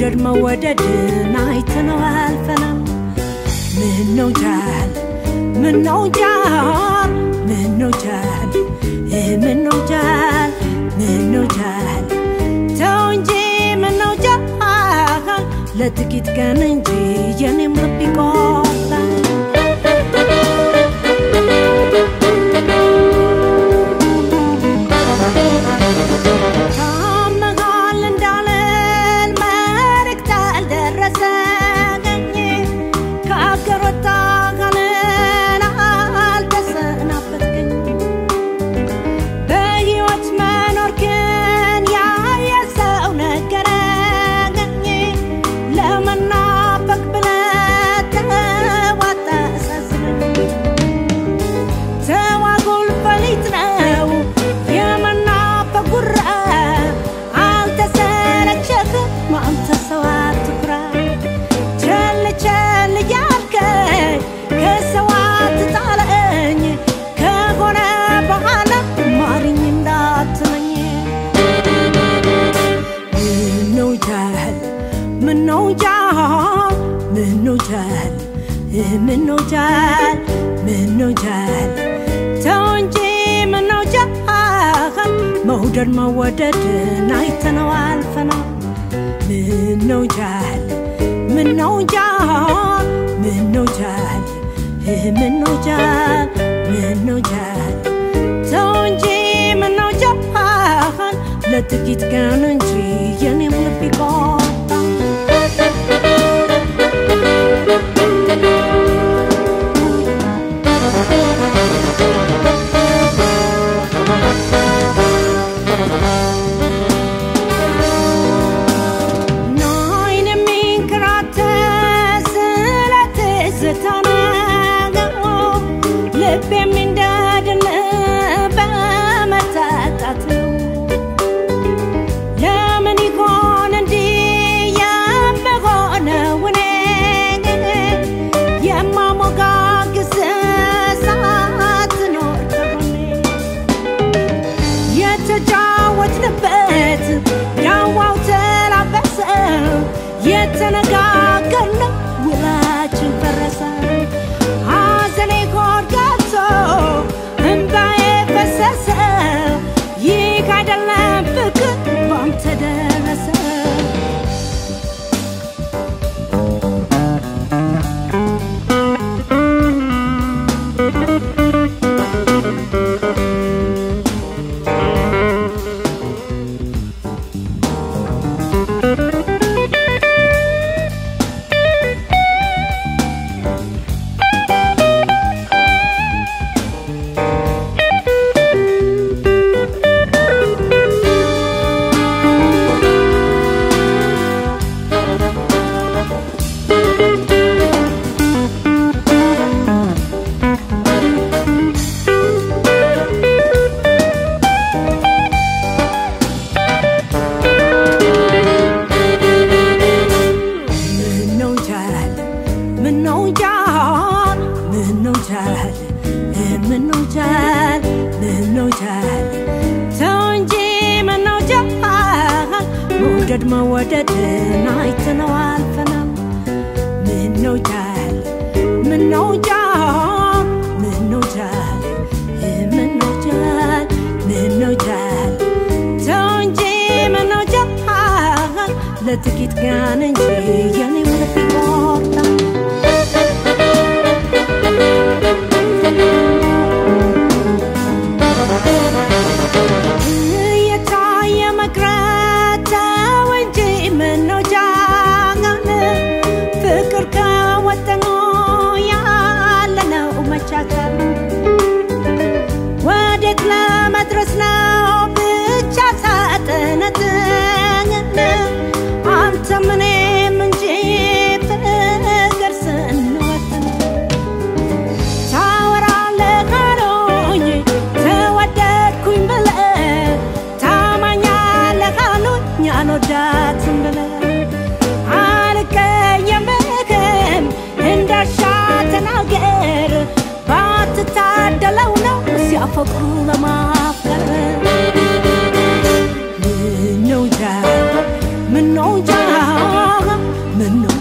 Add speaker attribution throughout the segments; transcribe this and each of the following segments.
Speaker 1: መውደድ መወደድን አይተነው አልፈናል። ምነው ጃል ምነው ጃል ምነው ጃል ምነው ጃል ምነው ጃል ተው እንጂ ምነው ጃል ለጥቂት ቀን እንጂ የኔም ልብ ይቆርጣል። ታመሃል እንዳልል መልእክት አልደረሰኝ ከአገር ወጣህልን አልተሰናበትከኝ በሕይወት መኖር ግን ያየ ሰው ነገረኝ ለመናፈቅ ብለህ ተዋጣ አሳዝነኝ ተዋጉል ፈሊጥ ነው የመናፈቅ ጉራ አልተሰለቸህም አንተ ሰው አትኩራ ቸል ቸል እያልከኝ ከሰው አትጣለኝ ከሆነ በኋላ ማሪኝ እንዳትለኝ ምነው ጃል ምነው ጃል ምነው ጃል ምነው ጃል ምነው ጃል ተው እንጂ ምነው ጃል መውደድ መወደድን አይተነው አልፈናል። ምነው ጃል ምነው ጃል ምነው ጃል ምነው ጃል ምነው ጃል ተው እንጂ ምነው ጃል ለጥቂት ቀን እንጂ የኔም ልብ ይቆርጣል። ናይን የሚንከራተት ስለ ትዝታ ነገሩ ልብ የሚንደድን በመታጣት ነው። ለምን ይሆን እንዲህ የምሆነው እኔ የማሞጋግስ ሳትኖር ከጎኔ የተጫወትንበት ዳዋው ተላበሰ የተነጋገርነው ውላችን ፈረሰ ሐዘኔ ሆድ ገብቶ እምባዬ ፈሰሰ ይህ አይደለም ፍቅር ባንተ ደረሰ ምነው ጃል ምነው ጃል ምነው ጃል ምነው ጃል ምነው ጃል ተው እንጂ ምነው ጃል መውደድ መወደድን አይተነው አልፈናል። ምነው ጃል ምነው ጃል ምነው ጃል ምነው ጃል ምነው ጃል ተው እንጂ ምነው ጃል ለጥቂት ቀን እንጂ የኔም ልብ ይቆርጣል። እየታየ መቅረት ተው እንጂ ምነው ጃል ፍቅር ከወጠኑ ያለነው መቻቻል ወዴት ለመድረስ ነው ብቻ ሳጥነትን አንተም እኔም እንጂ ፍቅር ስንወጥን ታወራለህ አሉኝ ተወደድኩኝ ብለህ ታማኛለህ አሉኝ አልወዳትም ብለህ አልቀየምህም እንዳሻ ተናገር ባትታደለው ነው ሲያፈቅሩ ለማፍቀር ምነው ጃል ምነው ጃል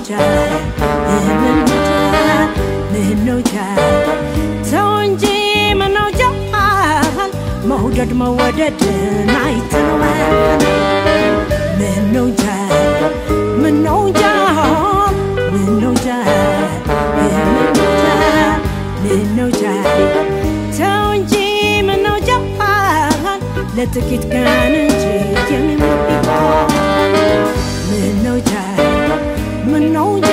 Speaker 1: ጃል ምነው ጃል ምነው ጃል ተው እንጂ ምነው ጃል መውደድ መወደድን አይተነዋል ምነው ጃል ምነው ጃል ምነው ጃል ምነው ጃል ምነው ጃል ተው እንጂ ምነው ጃል ለጥቂት ቀን እንጂ የሚሞት ቢሆን ምነው ጃል ምነው